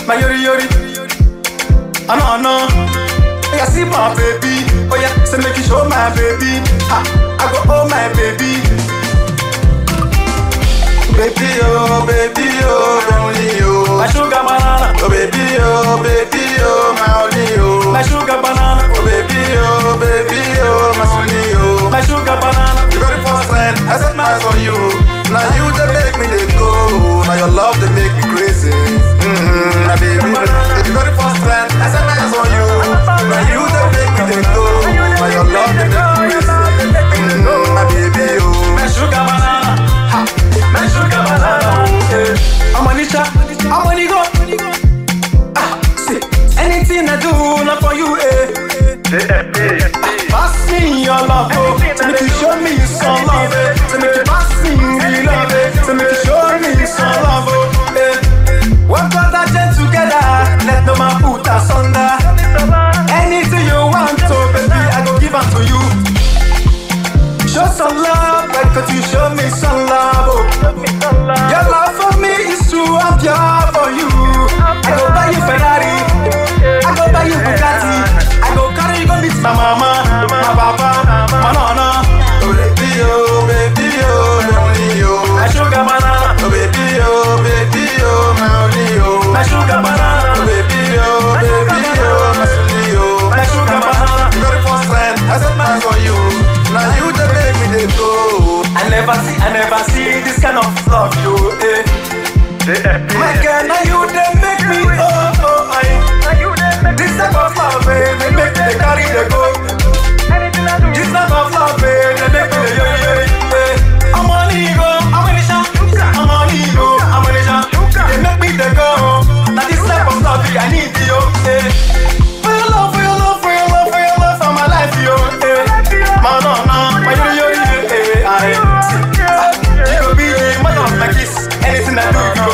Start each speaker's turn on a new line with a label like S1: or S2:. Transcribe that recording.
S1: my yori yori. I know, I know. Oh yeah, see my baby. Oh yeah, say make you show my baby. Ha, I go oh my baby.
S2: Baby, oh, baby, oh, only you.
S1: My sugar banana,
S2: Oh, baby, oh, baby, oh, my only you.
S1: my sugar banana,
S2: Oh, baby, oh, baby, oh, my only you.
S1: my sugar banana.
S2: The very first time I set my eyes on you. Now you they make me they go. Now your love they make me crazy. Mm-hmm, my baby. The very first time I set my eyes on you. Now you they make me they go. Now your love they make me crazy. Mm-hmm, my baby, oh.
S1: My sugar banana, ha, my sugar banana. Yeah. I'm on it, I'm on it go. Ah, see, anything I do, not for you, eh. Pass me your love, oh. So make you show me some love, eh. So make you pass me the love, eh. So make you show me some love, oh. Eh. Work out that jet together, let no man put us under. Anything you want, oh baby, I go give am to you. Show some love, like could you show me some love, oh. Your love for me is true, I'm pure for you. I go buy you Ferrari, I go buy you Bugatti, I go carry you go meet my mama, my papa, my nana,
S2: Oh, baby, oh, baby, oh, only you.
S1: my sugar banana,
S2: Oh, baby, oh, baby, oh, my only you.
S1: my sugar
S2: Oh,
S1: banana,
S2: baby, oh, baby, oh, my only you.
S1: my sugar banana.
S2: The very first time I set my eyes on you. Now you they make me they go.
S1: I never see, I never see this kind of love, you, eh. My girl, now you they make me, oh, oh, I. This type of love, eh, they make me they carry the go. This type of love, eh, they make me the yo yo yo. eh. I'm on ego, I'm on the shot. I'm on ego, I'm on the shot. They make me the go. Now this type of love, I need you, eh. For your love, for your love, for your love, for your love, for my life, yo, eh. Man, no, no, my yo yo yo, eh, I. You go be the mother of my kiss. Anything I do, you